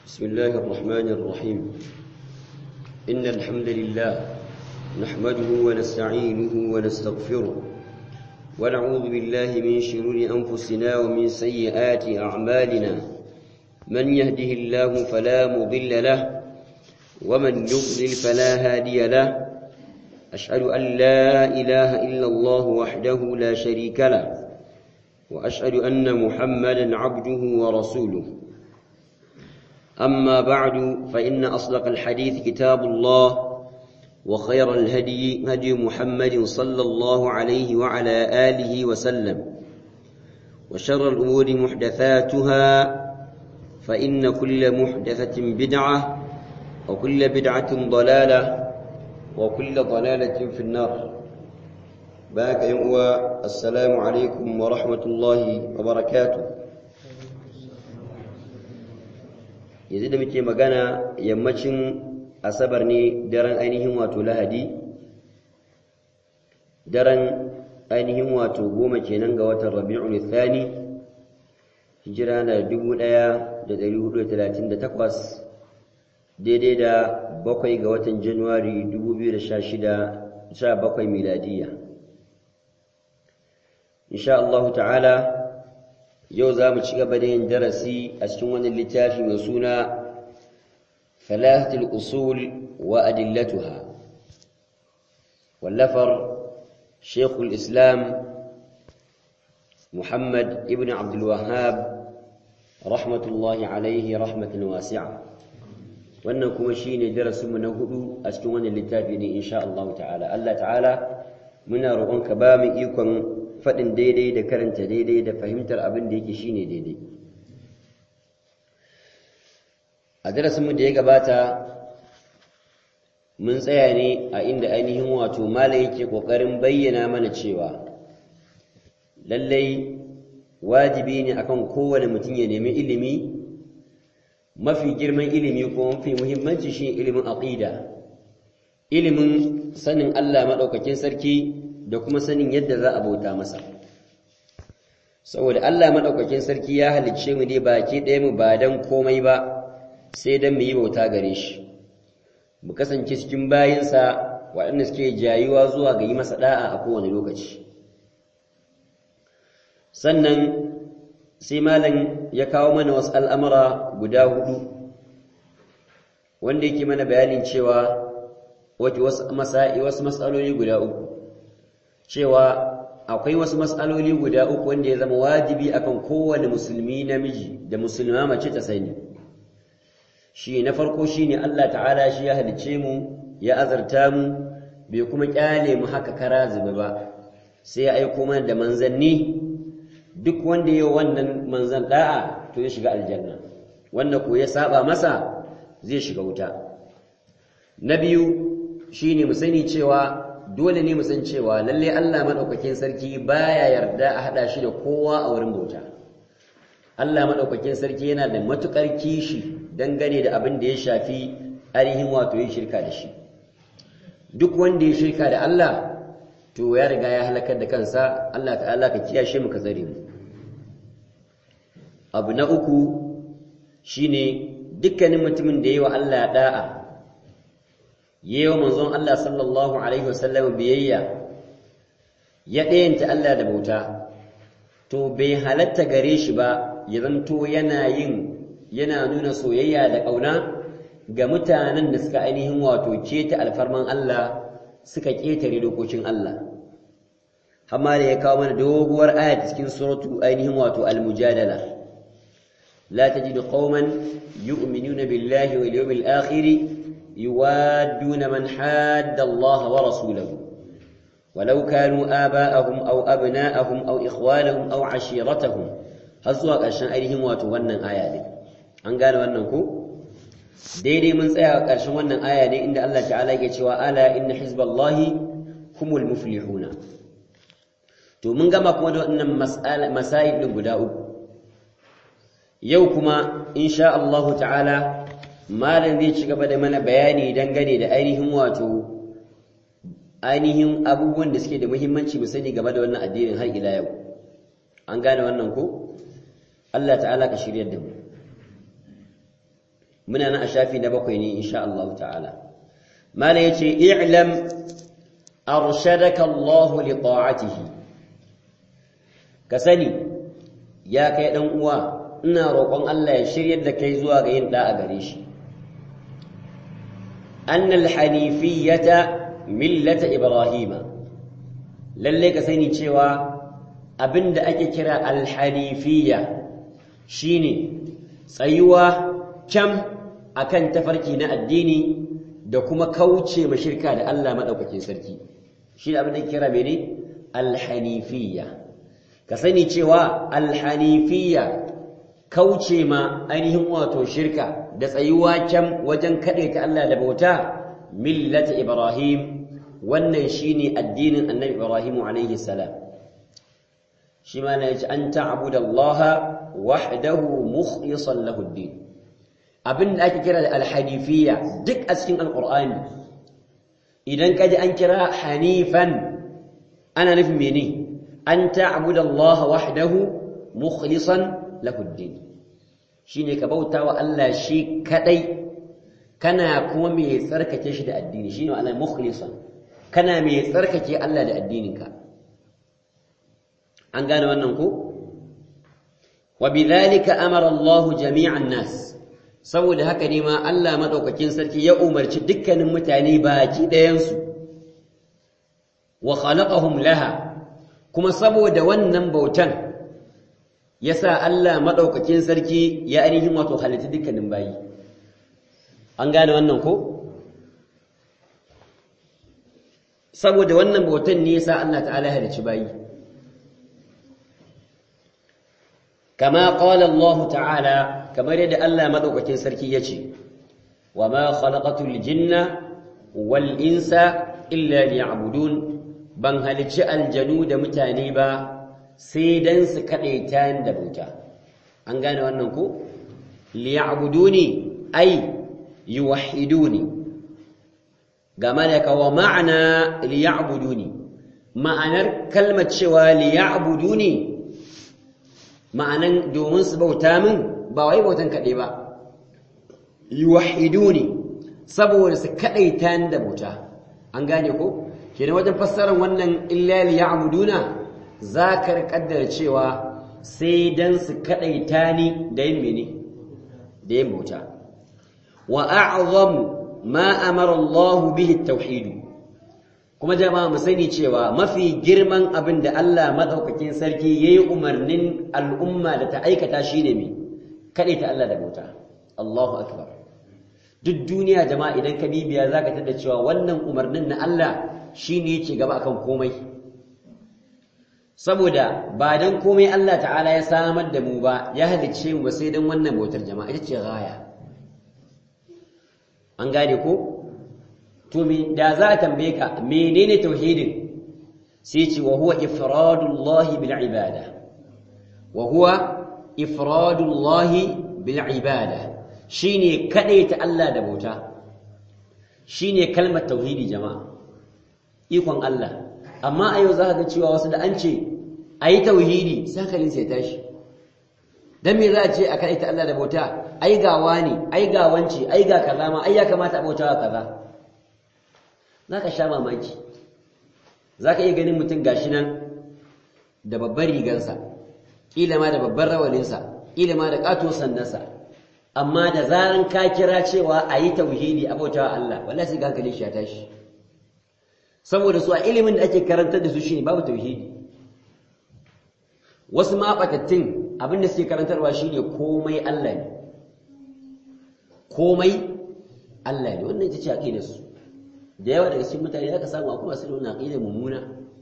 بسم الله الرحمن الرحيم إن الحمد لله نحمده ونستعينه ونستغفره ونعوذ بالله من شرور أنفسنا ومن سيئات أعمالنا من يهده الله فلا مضل له ومن يضلل فلا هادي له أشهد أن لا إله إلا الله وحده لا شريك له وأشهد أن محمدا عبده ورسوله أما بعد فإن أصدق الحديث كتاب الله وخير الهدي هدي محمد صلى الله عليه وعلى آله وسلم وشر الأمور محدثاتها فإن كل محدثة بدعة وكل بدعة ضلالة وكل ضلالة في النار باك يمؤى السلام عليكم ورحمة الله وبركاته yanzu da muke magana yammacin asabar ne daren ainihin wato lahadi daren ainihin wato goma kenan ga watan rabi'ul thani hijira na 1438 daidai da bakwai ga watan januwari 2016 17 miladiya insha Allah ta'ala yau za mu ci gaba da yin darasi a cikin wani littafi mai suna falahatul usul wa adillatuha wallafar shekul islam muhammad ibn abdulwahab rahmatullahi alaihi rahmatan wasi'a wannan kuma shine darasinmu na hudu a cikin wannan littafi ne insha Allah ta'ala Allah ta'ala muna roƙonka ba mu ikon faɗin daidai da karanta daidai da fahimtar abin da yake shine daidai a darasinmu da ya gabata mun tsaya ne a inda ainihin wato mala yake ƙoƙarin bayyana mana cewa lallai wajibi ne akan kowane mutum ya nemi ilimi mafi girman ilimi ko mafi muhimmanci shi ilimin aqida ilimin sanin Allah maɗaukakin sarki da kuma sanin yadda za a bauta masa saboda Allah maɗaukakin sarki ya halicce mu ne baki ɗaya mu ba don komai ba sai don mu yi bauta gare shi mu kasance cikin bayinsa waɗanda suke jayuwa zuwa ga yi masa ɗa'a a kowane lokaci sannan sai malam ya kawo mana wasu al'amura guda hudu wanda yake mana bayanin cewa wasu matsaloli guda uku cewa akwai wasu matsaloli guda uku wanda ya zama wajibi akan kowane musulmi namiji da musulma mace ta sani shi na farko shine Allah ta'ala shi ya halice mu ya azarta mu bai kuma kyale mu haka kara zube ba sai ya aiko mana da manzanni duk wanda ya wannan manzan da'a to ya shiga aljanna wanda ko ya saba masa zai shiga wuta na biyu shine mu sani cewa dole ne mu san cewa lalle Allah madaukakin sarki baya yarda a hada shi da kowa a wurin bauta Allah madaukakin sarki yana da matukar kishi dangane da abin da ya shafi ainihin wato yin shirka da shi duk wanda ya shirka da Allah to ya riga ya halakar da kansa Allah ta'ala ka kiyashe mu ka tsare mu abu na uku shine dukkanin mutumin da yayi wa Allah da'a yewa manzon Allah sallallahu alaihi wasallam biyayya ya ɗayanta Allah da bauta to bai halatta gare shi ba ya zanto yana yin yana nuna soyayya da ƙauna ga mutanen da suka ainihin wato keta alfarman Allah suka ƙetare dokokin Allah amma da ya kawo mana doguwar aya cikin suratu ainihin wato al-mujadala la tajidu qauman yu'minuna billahi wal yawmil akhir يوادون من حاد الله ورسوله ولو كانوا آباءهم أو أبناءهم أو إخوانهم أو عشيرتهم هزوا ƙarshen ainihin wato wannan aya ne an gane wannan ko daidai mun tsaya a ƙarshen wannan aya ne inda Allah ta'ala yake cewa ala inna hizballahi humul muflihuna to mun gama kuma da wannan masail din guda uku yau kuma insha Allah ta'ala malam zai ci gaba da mana bayani dangane da ainihin wato ainihin abubuwan da suke da muhimmanci mu sani game da wannan addinin har ila yau an gane wannan ko Allah ta'ala ka shiryar da mu muna nan a shafi na bakwai ne insha Allah ta'ala mala yace i'lam arshadaka Allah li ta'atihi ka sani ya kai dan uwa ina roƙon Allah ya shiryar da kai zuwa ga yin da'a gare shi annal hanifiyata millata ibrahima lalle ka sani cewa abinda ake kira alhanifiyya shine tsayuwa kyam akan tafarki na addini da kuma kauce ma shirka da Allah madaukakin sarki shi abin da kira mene alhanifiyya ka sani cewa alhanifiyya kauce ma ainihin wato shirka da tsayuwa kyam wajen kaɗe ta Allah da bauta millata ibrahim wannan shine addinin annabi ibrahim alaihi salam shi ma na yace an ta'budu Allah wahdahu mukhlishan lahu ad-din abin da ake kira da alhanifiyya duk a cikin alqur'ani idan kaji an kira hanifan ana nufin mene an ta'budu Allah wahdahu mukhlishan lahu ad-din shine ka bauta wa Allah shi kadai kana kuma mai tsarkake shi da addini shine ma'ana mukhlisan kana mai tsarkake Allah da addininka an gane wannan ko wa bidhalika amara Allah jami'an nas saboda haka ne ma Allah madaukakin sarki ya umarci dukkanin mutane baki ɗayan su wa khalaqahum laha kuma saboda wannan bautan yasa Allah madaukakin sarki ya ainihin wato halitta dukkanin bayi an gane wannan ko saboda wannan bautan ne yasa Allah ta'ala ya halicci bayi kama qala Allah ta'ala kamar yadda Allah madaukakin sarki yace wama khalaqatul jinna wal insa illa liya'budun ban halicci aljanu da mutane ba sai dan su kadaita da bauta an gane wannan ko liya'buduni ay yuwahhiduni ga malaka wa ma'ana liya'buduni ma'anar kalmar cewa liya'buduni ma'anan domin su bauta min ba wai bautan kaɗai ba yuwahhiduni saboda su kadaita ni da bauta an gane ko kenan wajen fassarar wannan illa liya'buduna zakar kaddara cewa sai dan su kadaita ni da yin mene da yin bauta wa a'zamu ma amara Allah bihi at-tauhid kuma jama'a mu sani cewa mafi girman abin da Allah madaukakin sarki yayi umarnin al'umma da ta aikata shine me kadaita Allah da bauta Allahu akbar duk duniya jama'a idan ka bibiya zaka tada cewa wannan umarnin na Allah shine yake gaba akan komai saboda ba dan komai Allah ta'ala ya samar da mu ba ya halicce mu ba sai dan wannan bautar jama'a ita ce gaya an gane ko to me da za a tambaye ka menene tauhidin sai ce wa huwa ifradullah bil ibada wa huwa ifradullah bil ibada shine ta Allah da bauta shine kalmar tauhidi jama'a ikon Allah amma a yau za ka ga cewa wasu da an ce ayi tauhidi sai kalin sai tashi dan me za a ce a ta Allah da bauta ai ga wani ai ga wance ai ga kaza ma ai ya kamata a bautawa kaza zaka sha mamaki zaka iya ganin mutum gashi nan da babbar rigansa kila ma da babbar rawaninsa kila ma da kato sandansa amma da zaran ka kira cewa ayi tauhidi a bautawa Allah wallahi sai ga hankalin shi ya tashi saboda su a ilimin da ake karantar da su shine babu tauhidi wasu ma batattun abin da suke karantarwa shine komai Allah ne komai Allah ne wannan ita ce aqidar su da yawa daga cikin mutane zaka samu akwai masu da wannan aqidar mummuna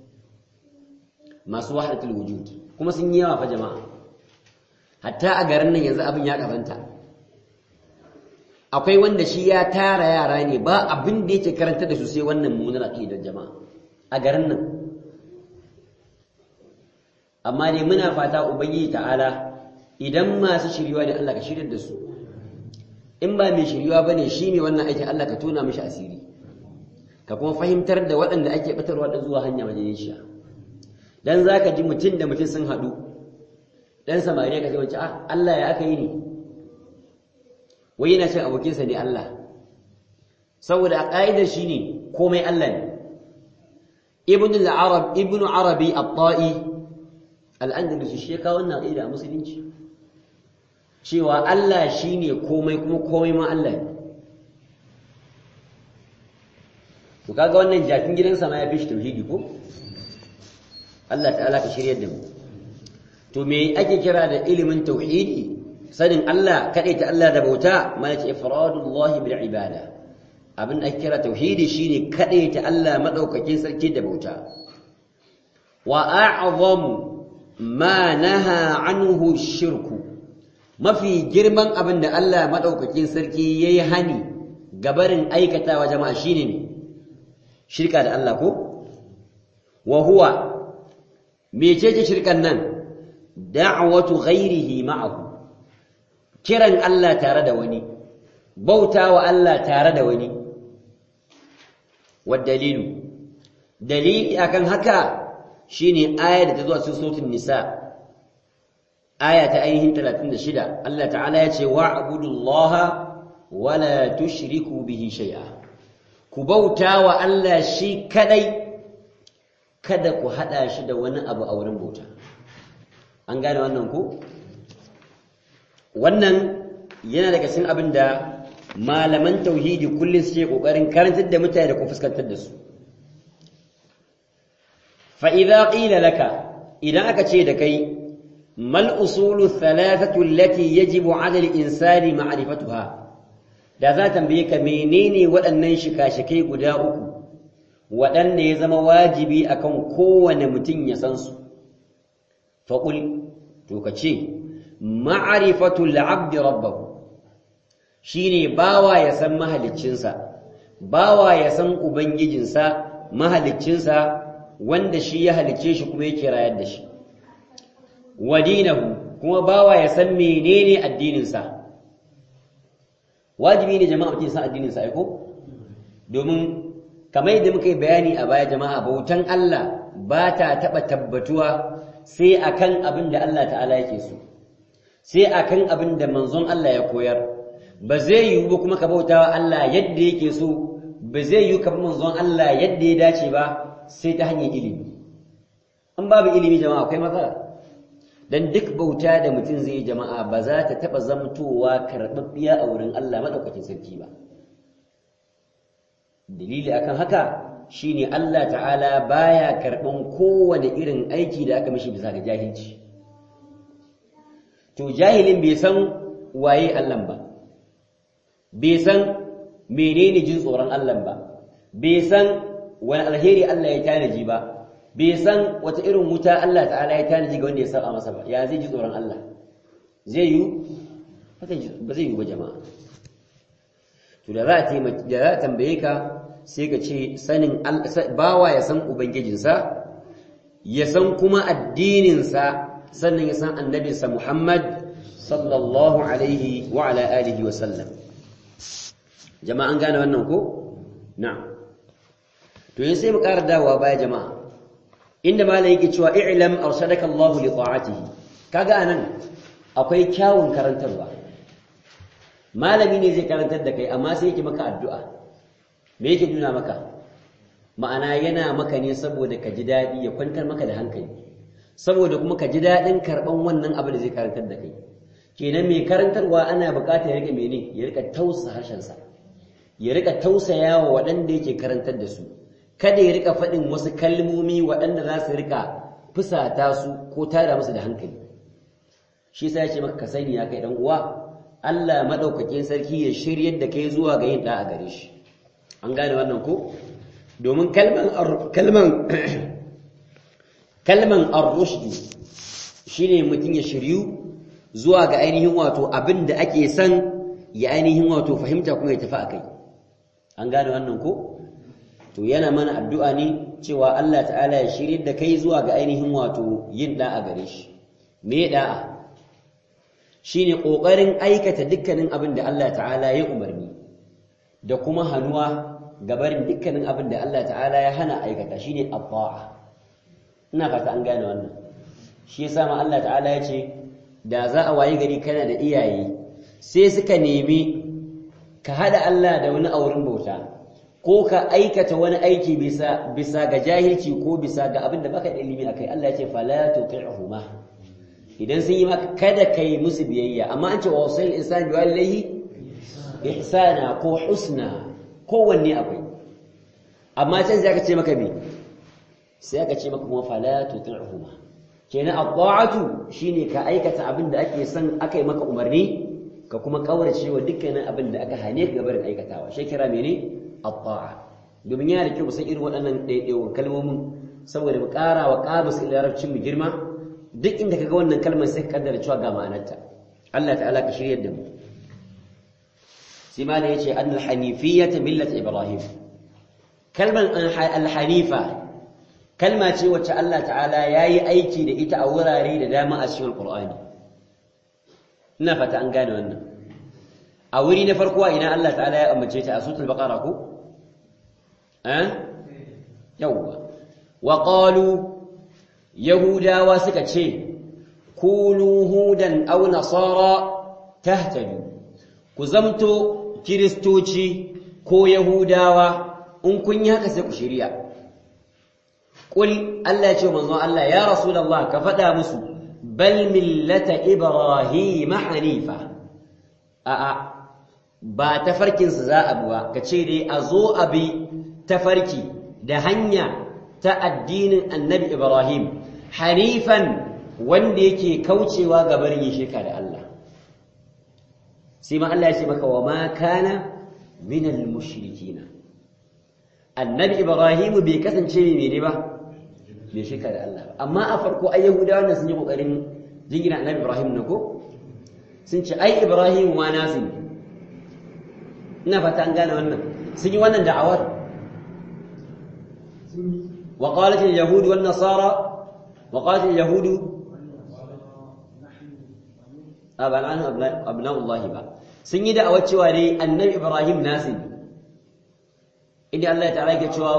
masu wahdatul wujud kuma sun yi yawa fa jama'a hatta a garin nan yanzu abin ya kabanta akwai wanda shi ya tara yara ne ba abin da yake karantar da su sai wannan mummunar aqidar jama'a a garin nan amma dai muna fata ubangiji ta'ala idan masu shiriwa ne Allah ka shiryar da su in ba mai shiriwa bane shi ne wannan aikin Allah ka tona mishi asiri ka kuma fahimtar da waɗanda ake batarwa da zuwa hanya majalisiya dan zaka ji mutum da mutum sun haɗu dan samariya ka ce wace ah Allah ya aka yi ne wai yana cin abokinsa ne Allah saboda a ƙa'idar shi ne komai Allah ne ibn al-arab ibn arabi at-ta'i al-andalusi shi ka wannan ƙa'ida a musulunci cewa Allah shine komai kuma komai ma Allah ne to kaga wannan jakin gidansa ma ya fi shi tauhidi ko Allah ta'ala ka shiryar da mu to me ake kira da ilimin tauhidi sanin Allah ta Allah da bauta ma yace ifradullahi bil ibada abin da ake kira tauhidi shine ta Allah madaukakin sarki da bauta wa a'zamu ma naha anhu shirku mafi girman abin da Allah madaukakin sarki yayi hani gabarin aikatawa jama'a shine ne shirka da Allah ko wa huwa mecece shirkan nan da'watu ghairihi ma'ahu kiran Allah tare da wani bautawa Allah tare da wani dalilu dalili akan haka shine ayar da ta zo a cikin suratul nisa aya ta ainihin 36 Allah ta'ala ya ce wa'budullaha wala tushriku bihi shay'a ku bauta wa Allah shi kadai kada ku hada shi da wani abu a wurin bauta an gane wannan ku wannan yana daga cikin abin da malaman tauhidi kullum suke kokarin karantar da mutane da ku fuskantar da su fa idza qila laka idan aka ce da kai mal usulu thalathatu allati yajibu 'ala al-insani ma'rifatuha da za tambaye ka menene waɗannan shika-shikai guda uku waɗanda ya zama wajibi akan kowane mutum ya san su faƙul to ka ce ma'arifatul abdi rabbahu shine bawa ya san mahaliccinsa bawa ya san ubangijinsa mahaliccinsa wanda shi ya halicce shi kuma yake rayar da shi wa dinahu kuma bawa ya san menene addininsa wajibi ne jama'a mutum san addininsa ai ko domin kamar yadda muka yi bayani a baya jama'a bautan Allah ba ta taɓa tabbatuwa sai akan abin da Allah ta'ala yake so sai akan abin da manzon Allah ya koyar ba zai yiwu ba kuma ka bauta wa Allah yadda yake so ba zai yiwu ka bi manzon Allah yadda ya dace ba sai ta hanyar ilimi an babu ilimi jama'a akwai matsala dan duk bauta da mutum zai yi jama'a ba za ta taɓa zamtowa karɓaɓɓiya a wurin Allah maɗaukakin sarki ba dalili akan haka shine Allah ta'ala baya karɓan kowane irin aiki da aka mishi bisa ga jahilci to jahilin bai san waye Allah ba bai san menene jin tsoron Allah ba bai san wani alheri Allah ya tanaji ba bai san wata irin wuta Allah ta'ala ya tanaji ga wanda ya saba masa ba ya zai ji tsoron Allah zai yi ba zai yi ba jama'a to da za a da za a tambaye ka sai ka ce sanin bawa ya san ubangijinsa ya san kuma addininsa sannan ya san annabinsa Muhammad sallallahu alaihi wa ala alihi wa sallam jama'a an gane wannan ko na'am to yin sai mu ƙara dawowa baya jama'a inda malam yake cewa i'lam arsalaka Allahu li ta'atihi kaga anan akwai kyawun karantarwa malami ne zai karantar da kai amma sai yake maka addu'a me yake nuna maka ma'ana yana maka ne saboda ka ji daɗi ya kwantar maka da hankali saboda kuma ka ji daɗin karɓan wannan abu da zai karantar da kai kenan mai karantarwa ana buƙatar ya rika mene ya rika tausa harshensa ya rika tausaya wa waɗanda yake karantar da su kada ya rika faɗin wasu kalmomi waɗanda za su rika fusata su ko tada musu da hankali shi sai ya ce maka ka sani ya kai dan uwa Allah madaukakin sarki ya shiryar da kai zuwa ga yin da a gare shi an gane wannan ko domin kalman kalman kalman ar-rushd shine mutum ya shiryu zuwa ga ainihin wato abin da ake san ya ainihin wato fahimta kuma ya tafi akai an gane wannan ko to yana mana addu'a ne cewa Allah ta'ala ya shiryar da kai zuwa ga ainihin wato yin da'a gare shi me da'a shine kokarin aikata dukkanin abin da Allah ta'ala ya umarni da kuma hanuwa gabarin dukkanin abin da Allah ta'ala ya hana aikata shine at-ta'a ina fata an gane wannan shi yasa ma Allah ta'ala ya ce da za a wayi gari kana da iyaye sai suka nemi ka hada Allah da wani auren bauta ko ka aikata wani aiki bisa bisa ga jahilci ko bisa ga abin da baka da ilimi akai Allah ya ce fala tuti'huma idan sun yi maka kada kai musu biyayya amma an ce wa wasayil insani bi walidayhi ihsana ko husna kowanne akwai amma can sai aka ce maka me sai aka ce maka kuma fala tuti'huma kenan at-ta'atu shine ka aikata abin da ake son aka yi maka umarni ka kuma kaurace wa dukkanin abin da aka hane ka gabarin aikatawa shi kira mene at-ta'a domin yana da kyau mu san irin waɗannan ɗaiɗaiwan kalmomin saboda mu ƙara wa ƙabus larabcin mu girma duk inda kaga wannan kalmar sai ka kaddara cewa ga ma'anarta Allah ta'ala ka shiryar da mu sai ma yace annal hanifiyyata millat ibrahim kalmar al-hanifa kalma ce wacce Allah ta'ala yayi aiki da ita a wurare da dama a cikin Qur'ani ina fata an gane wannan a wuri na farko ina Allah ta'ala ya ambace ta a suratul baqara ko eh yawa wa qalu yahudawa suka ce kunu hudan aw nasara tahtadu ku zamto kiristoci ko yahudawa in kun yi haka sai ku shirya Ƙul Allah ya ce manzon Allah ya Rasulullah ka faɗa musu bal millata Ibrahim hanifa a'a ba tafarkinsu za a buwa ka ce dai a zo a bi tafarki da hanya ta addinin annabi Ibrahim hanifan wanda yake kaucewa ga barin yin shirka da Allah sai ma Allah ya ce maka wa ma kana minal mushrikina annabi Ibrahim bai kasance mai ne ba bai shirka da Allah ba amma a farko ai yahudawa nan sun yi kokarin jingina annabi Ibrahim na ko sun ce ai Ibrahim ma nasu ne ina fata an gane wannan sun yi wannan da'awar wa qalat al-yahud wan nasara wa qalat al-yahud aban abna'u Allah ba sun yi da'awar cewa dai annabi Ibrahim nasu ne inda Allah ta'ala yake cewa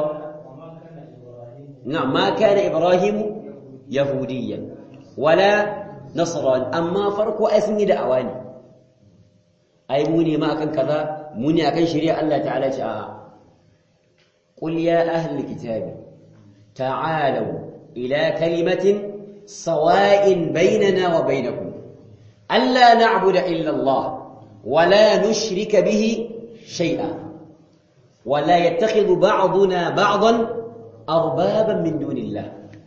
نعم ما كان إبراهيم يهوديا ولا نصران أما فرق أسمي دعواني أي موني ما أكن كذا موني أكن شريع الله تعالى تعالى قل يا أهل الكتاب تعالوا إلى كلمة سواء بيننا وبينكم ألا نعبد إلا الله ولا نشرك به شيئا ولا يتخذ بعضنا بعضا أربابا من دون الله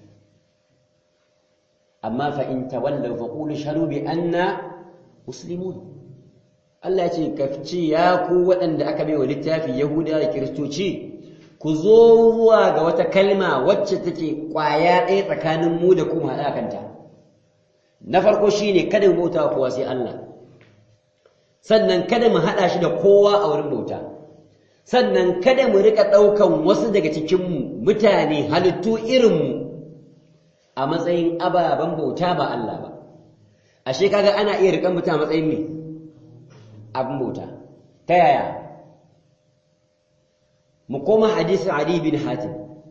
أما فإن تولوا فقولوا اشهدوا بأننا مسلمون Allah ce kafci ya ku waɗanda aka bai wa littafi Yahuda da Kiristoci ku zo zuwa ga wata kalma wacce take ƙwaya ɗaya tsakanin mu da kuma haɗa kanta na farko shine kada mu bauta kowa sai Allah sannan kada mu haɗa shi da kowa a wurin bauta sannan kada mu rika ɗaukan wasu daga cikinmu mutane halittu irinmu a matsayin ababen bauta ba Allah ba ashe kaga ana iya rikan mutum a matsayin me abin bauta ta yaya mu koma hadisin Ali bin Hatim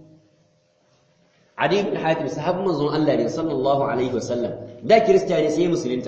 Ali bin Hatim sahabban manzon Allah ne sallallahu alaihi wasallam da kiristiyani sai musulunta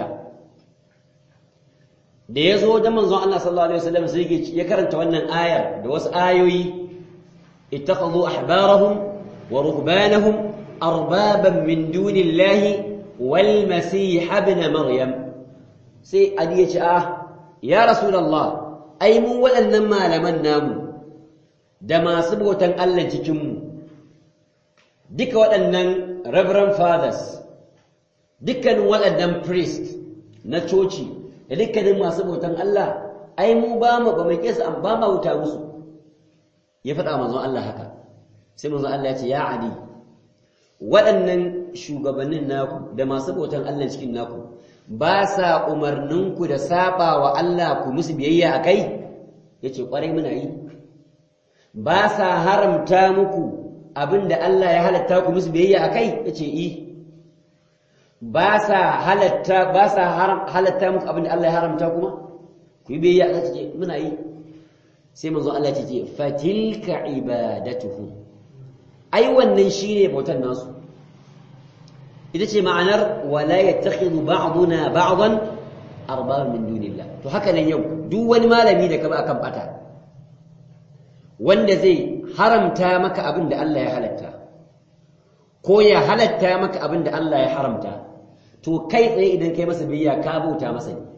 da ya zo wajen manzon Allah sallallahu alaihi wasallam sai ya karanta wannan ayar da wasu ayoyi ittakhadhu ahbarahum wa ruhbanahum arbaban min dunillahi wal masih ibn maryam sai ali ya ce ah ya rasulullah ai mu waɗannan malaman namu da masu bautan Allah cikin mu duka waɗannan reverend fathers dukkanin waɗannan priest na coci da dukkanin masu bautan Allah ai mu ba mu ba mai kesa an ba ma wuta musu ya faɗa manzon Allah haka sai manzon Allah ya ce ya Ali waɗannan shugabannin naku da masu bautan Allah cikin naku ba sa umarninku da saba wa Allah ku musu biyayya a kai ya ce ƙwarai muna yi ba sa haramta muku abin da Allah ya halatta ku musu biyayya a kai ya ce i ba sa halatta ba sa halatta muku abin da Allah ya haramta kuma ku yi biyayya a ce muna yi sai manzo Allah ya ce fatilka ibadatuhum ai wannan shine bautan nasu ita ce ma'anar wala yattakhidhu ba'duna ba'dan arbab min dunillah to to haka nan yau duk wani malami da ka ba akan bata wanda zai haramta maka abin da Allah ya halatta ko ya halatta maka abin da Allah ya haramta to kai tsaye idan kai masa biyayya ka bauta masa ne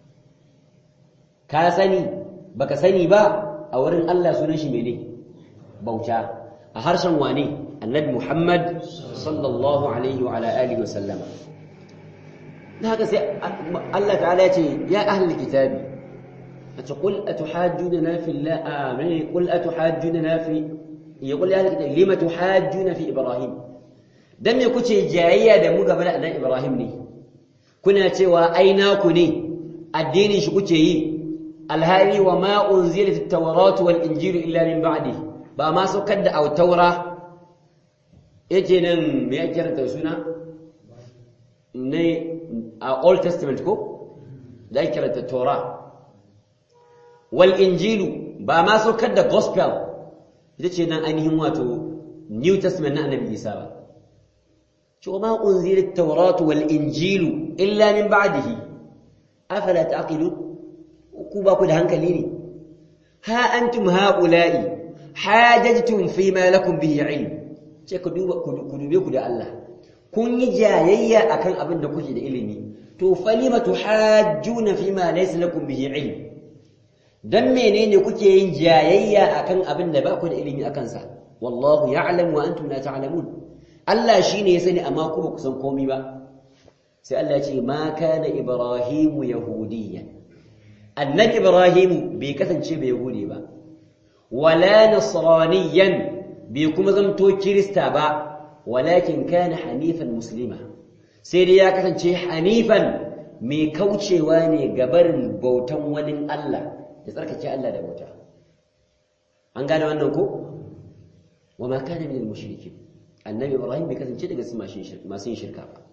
ka sani baka sani ba a wurin Allah sunan shi mene bauta a harshen wane annabi Muhammad sallallahu alaihi wa ala alihi wa sallama haka sai Allah ta'ala ya ce ya ahli kitabi ace qul atuhajjuna fi Allah amin qul atuhajjuna fi yaqul ya ahli kitabi lima tuhajjuna fi ibrahim dan me kuce jayayya da mu gaba da annabi ibrahim ne kuna cewa ai naku ne addinin shi kuke yi alhali wa ma unzilat at-tawrat wal injil illa min ba'di ba ma saukar da autaura yake nan me yake karanta suna ne a old testament ko da ake karanta torah wal injilu ba ma saukar da gospel ita ce nan ainihin wato new testament na annabi isa ba ce ma unzila at-taurat wal injilu illa min ba'dihi afala ta'qilun ku ba ku da hankali ne ha antum haula'i hajajtum fi ma lakum bihi ilm ce ku duba ku dube ku da Allah kun yi jayayya akan abin da kuke da ilimi to falima tuhajjuna fi ma laysa lakum bihi ilm dan menene kuke yin jayayya akan abin da ba ku da ilimi akan sa wallahu ya'lam wa antum la ta'lamun Allah shine ya sani amma ku ba ku san komai ba sai Allah ya ce ma kana ibrahimu yahudiyyan annabi ibrahimu bai kasance bai yahudi ba wala nasraniyan bai kuma zamto kirista ba walakin kana hanifan muslima sai dai ya kasance hanifan mai kaucewa ne gabarin bautan wani Allah da tsarkake Allah da bauta an gane wannan ko wama kana min al-mushrikin annabi ibrahim bai kasance daga masu yin shirka ba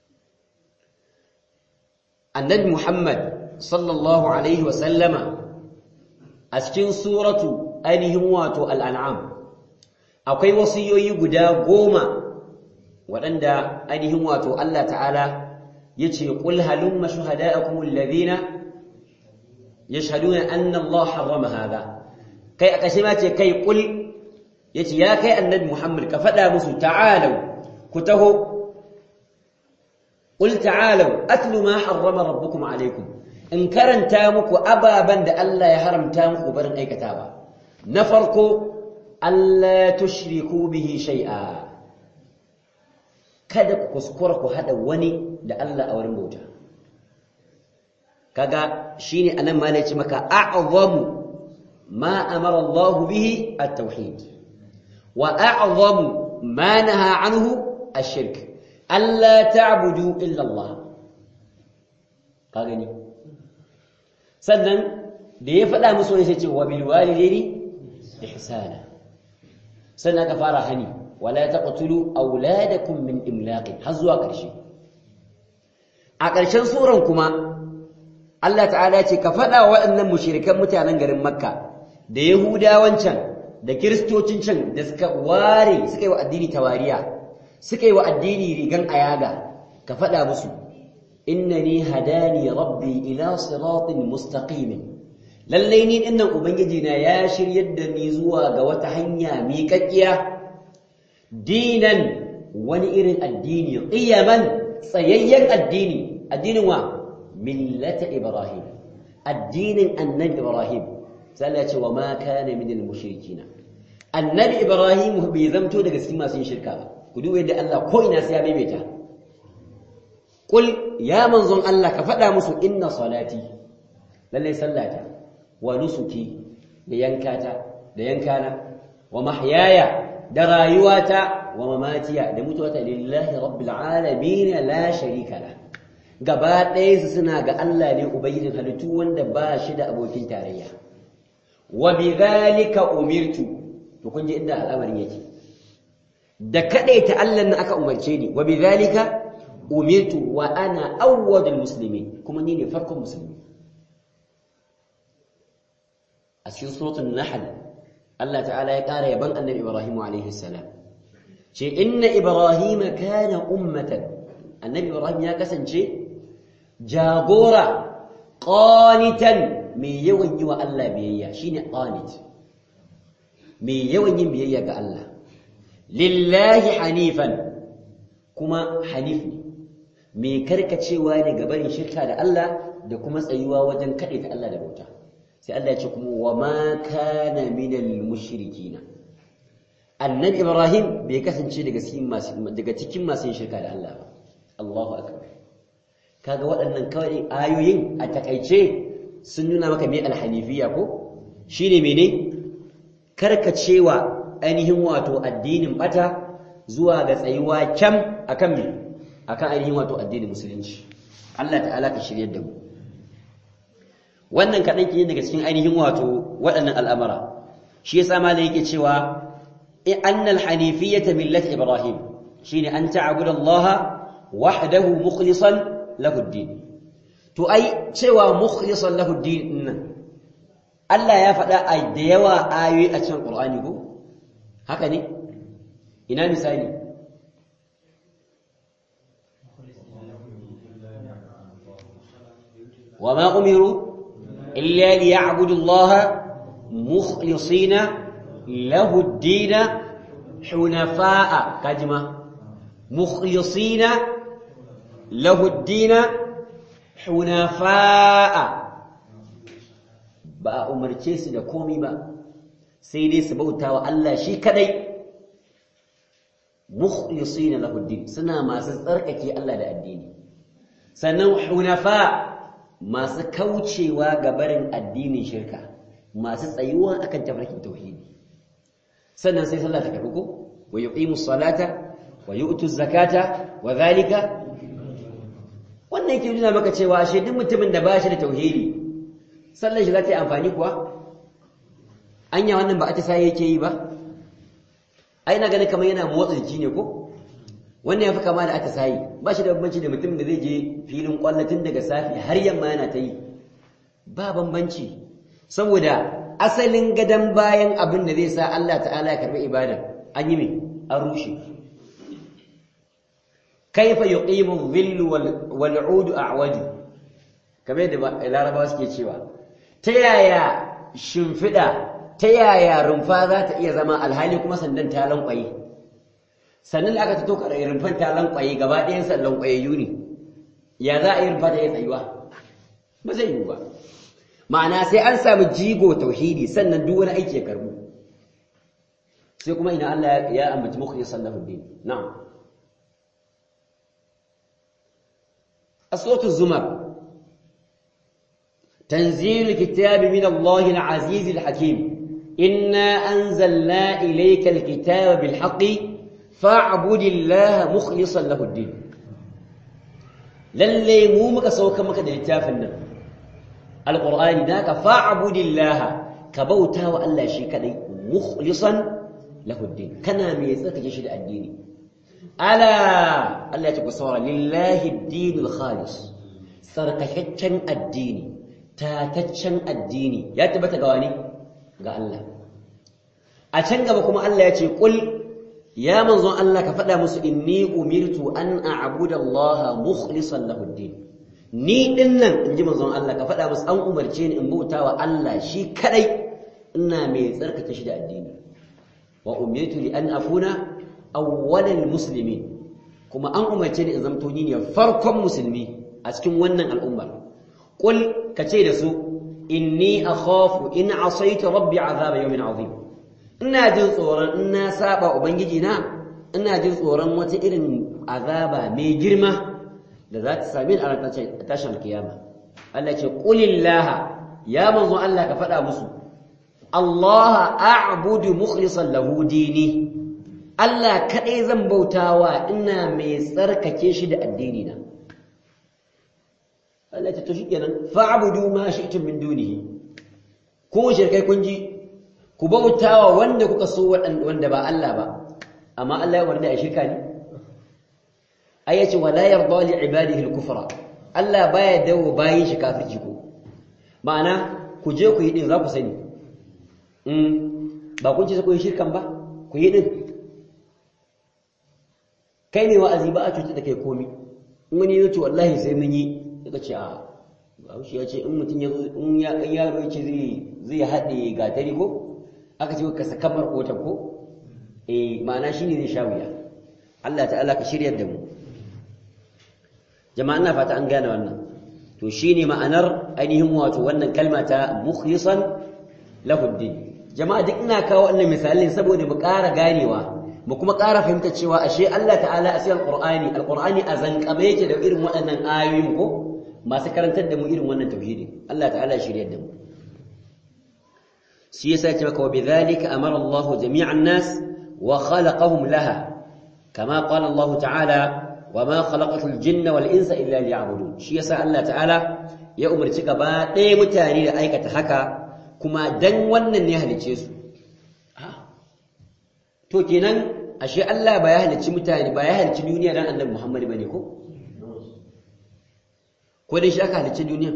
annabi muhammad sallallahu alaihi wa sallama a cikin suratu ainihin wato al'an'am akwai wasiyoyi guda goma waɗanda ainihin wato Allah ta'ala ya ce ƙul halumma shuhada'akum alladhina yashhaduna anna Allah harrama hadha kai a ƙashe ma ce kai ƙul yace ya kai annabi Muhammad ka faɗa musu ta'alau ku taho ƙul ta'alau atlu ma harrama rabbukum alaikum in karanta muku ababan da Allah ya haramta muku barin aikatawa na farko Allah tushriku bihi shay'a kada ku kuskura ku hada wani da Allah a wurin bauta kaga shine anan ma ne ce maka a'zamu ma amara Allah bihi at-tauhid wa a'zamu ma naha anhu ash-shirk alla ta'budu illa Allah kaga ni sannan da ya faɗa musu ne sai ce wa bil walidaini ihsana sannan ka fara hani wala taqtulu auladakum min imlaqin har zuwa ƙarshe a ƙarshen suran kuma Allah ta'ala ya ce ka faɗa wa waɗannan mushrikan mutanen garin Makka da Yahudawan can da Kiristocin can da suka ware suka yi wa addini tawariya suka yi wa addini rigan ayaga ka faɗa musu innani hadani rabbi ila siratin mustaqimin lallai ni dinnan ubangiji na ya shiryar da ni zuwa ga wata hanya miƙaƙiya dinan wani irin addini qiyaman tsayayyen addini addinin wa millata ibrahim addinin annabi ibrahim sai Allah ya ce wa ma kana minal mushrikin annabi ibrahim bai zamto daga cikin masu yin shirka ba ku duba yadda Allah ko ina sai ya maimaita qul ya manzon Allah ka faɗa musu inna salati lallai sallata wa nusuki da yankata da yankana wa mahyaya da rayuwata wa mamatiya da mutuwata lillahi rabbil alamin la sharika la gaba ɗaya su suna ga Allah ne ubangijin halittu wanda ba shi da abokin tarayya wa bidhalika umirtu to kun ji inda al'amarin yake da kadaita Allah nan aka umarce ni wa bidhalika umirtu wa ana awwadul muslimin kuma ni ne farkon musulmi a cikin suratul nahl Allah ta'ala ya ƙara yaban annabi Ibrahim alaihi salam ce inna Ibrahim kana ummatan annabi Ibrahim ya kasance jagora qanitan mai yawan yi wa Allah biyayya shine qanit mai yawan yin biyayya ga Allah lillahi hanifan kuma hanif ne mai karkacewa ne ga barin shirka da Allah da kuma tsayuwa wajen kaɗe ta Allah da bauta sai Allah ya ce kuma wa ma kana minal mushrikina annabi Ibrahim bai kasance daga cikin masu daga cikin masu yin shirka da Allah ba Allahu akbar kaga waɗannan kawai ayoyin a takaice sun nuna maka me alhanifiyya ko shine mene karkacewa ainihin wato addinin bata zuwa ga tsayuwa kyam akan me akan ainihin wato addinin musulunci Allah ta'ala ka shirye da mu wannan kaɗan ke daga cikin ainihin wato waɗannan al'amara shi yasa malai yake cewa annal hanifiyyata millati ibrahim shine an ta'budu Allah wahdahu mukhlishan lahu ad-din to ai cewa mukhlishan lahu ad-din nan Allah ya faɗa a da yawa ayoyi a cikin Qur'ani ko haka ne ina misali وما أمروا إلا ليعبدوا الله مخلصين له الدين حنفاء كجمة مخلصين له الدين حنفاء ba a umarce su da komi ba sai dai su bauta wa Allah shi kadai mukhlisina lahu din suna masu tsarkake Allah da addini sannan hunafa masu kaucewa ga barin addinin shirka masu tsayuwa akan tafarkin tauhidi sannan sai sallah ta karbu ko wa yuqimu salata wa yu'tu zakata wa zalika wannan yake nuna maka cewa ashe duk mutumin da ba shi da tauhidi sallar shi za ta yi amfani kuwa anya wannan ba a ta sai yake yi ba ai na ganin kamar yana motsa jiki ne ko wannan ya fi kama da aka sayi ba shi da bambanci da mutum da zai je filin kwallatin daga safi har yamma yana ta yi ba bambanci saboda asalin gadon bayan abin da zai sa Allah ta'ala ya karbi ibada an yi mai an rushe kaifa yuqimu dhillu wal 'udu a'waju kamar da larabawa suke cewa ta yaya shimfiɗa ta yaya rumfa za ta iya zama alhali kuma sandan ta lankwaye sannan da aka fito kada rumfan ta lankwaye gaba ɗayan san lankwayayyu ne ya za a yi rumfa ta yi tsayuwa ba zai yiwu ba ma'ana sai an samu jigo tauhidi sannan duk wani aiki ya karbu sai kuma ina Allah ya ambaci mukhlisan lahu din na'am aswatu zumar تنزيل الكتاب من الله العزيز الحكيم إنا أنزلنا إليك الكتاب بالحق فاعبد الله مخلصا له الدين للي مو مكا سوكا مكا دلتافنا القرآن ذاك فاعبد الله كبوتا وألا شيء كدي مخلصا له الدين كنا ميزك جشد الدين ألا ألا تقصر لله الدين الخالص سرقشتشن الدين tataccen addini ya tabbata ga wani ga Allah a can gaba kuma Allah ya ce kul ya manzon Allah ka faɗa musu inni umirtu an a'budu Allah mukhlishan lahu din ni din nan inji manzon Allah ka faɗa musu an umarce ni in bauta wa Allah shi kadai ina mai tsarkake shi da addini wa umirtu li an afuna awwalal muslimin kuma an umarce ni in zamto ni ne farkon musulmi a cikin wannan al'ummar qul kace da su inni akhafu in asaitu rabbi azaba yawmin azim ina jin tsoron in na saba ubangiji na ina jin tsoron wata irin azaba mai girma da za ta sami a ranar tashin alkiyama Allah ce qulillah ya manzo Allah ka faɗa musu Allah a'budu mukhlishan lahu dini Allah kadai zan bautawa ina mai tsarkake shi da addini na Allah ta to shikenan fa'budu ma shi'tum min dunihi ko shirkai kun ji ku bautawa wanda kuka so wanda ba Allah ba amma Allah ya warda a shirka ne ayace wala yarda li ibadihi al-kufra Allah baya dawo bayin shi kafirci ko ma'ana ku je ku yi din za ku sani mm ba kun ci ku yi shirkan ba ku yi din kai ne wa'azi ba a cuta da kai komi in wani yace wallahi sai mun yi suka ce a Bahaushe ya ce in mutum ya zo in ya yaro ya ce zai haɗe gatari ko aka ce ka sakamar kotan ko eh ma'ana shine zai sha wuya Allah ta'ala ka shiryar da mu jama'a ina fata an gane wannan to shine ma'anar ainihin wato wannan kalma ta mukhlisan lahu din jama'a duk ina kawo wannan misalin saboda mu ƙara ganewa mu kuma ƙara fahimta cewa ashe Allah ta'ala a cikin Qur'ani Al-Qur'ani a zanƙame yake da irin waɗannan ayoyin ko masu karantar da mu irin wannan tauhidi Allah ta'ala ya shiryar da mu shi yasa ce maka wa bidhalika amara Allah jami'an nas wa khalaqahum laha kama qala Allah ta'ala wa ma khalaqatul jinna wal insa illa liya'budun shi yasa Allah ta'ala ya umarci gaba ɗaya mutane da aikata haka kuma dan wannan ne halice su to kenan ashe Allah ba ya halicci mutane ba ya halicci duniya dan Annabi Muhammad bane ko ko dai shi aka halicci duniya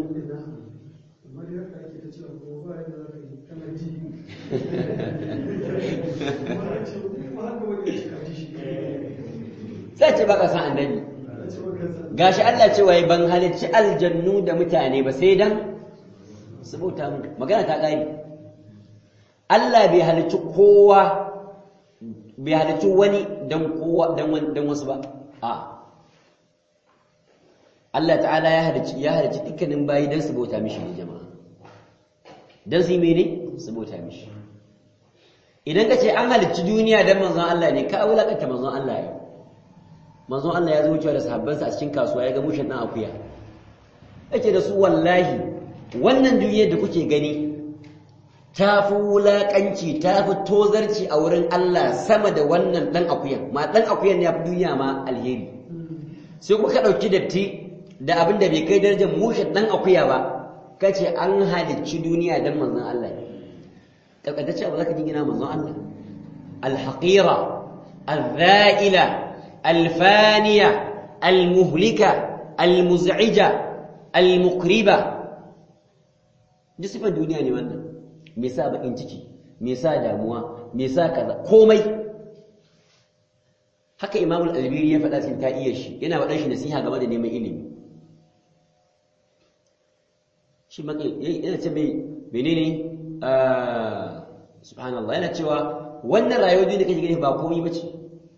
sai ce baka san annabi gashi Allah ce wai ban halicci aljannu da mutane ba sai dan su bauta mu magana ta kai Allah bai halicci kowa bai halicci wani dan kowa dan dan wasu ba a Allah ta'ala ya halicci ya halicci dukkanin bayi dan su bauta mishi ne jama'a dan su yi mene su bauta mishi idan ka ce an halicci duniya dan manzon Allah ne ka wulakanta manzon Allah ne manzon Allah ya zo wucewa da sahabbansa a cikin kasuwa ya ga mushin dan akuya yake da su wallahi wannan duniyar da kuke gani ta fi wulaƙanci ta fi tozarci a wurin Allah sama da wannan ɗan akuyan ma ɗan akuyan ya fi duniya ma alheri sai kuka ɗauki datti da abin da bai kai darajar mushin ɗan akuya ba ka ce an halicci duniya don manzon Allah ne ƙarƙatacce ba za ka jingina manzon Allah alhaƙira الذائلة الفانية المهلكة المزعجة المقربة duk sifan duniya ne wannan me sa bakin ciki me sa damuwa me sa kaza komai haka imam al-albiri ya faɗa cikin ta'iyar shi yana faɗan shi nasiha game da neman ilimi shi maka yana ce mai menene subhanallah yana cewa wannan rayuwar duniya kake gani ba komai bace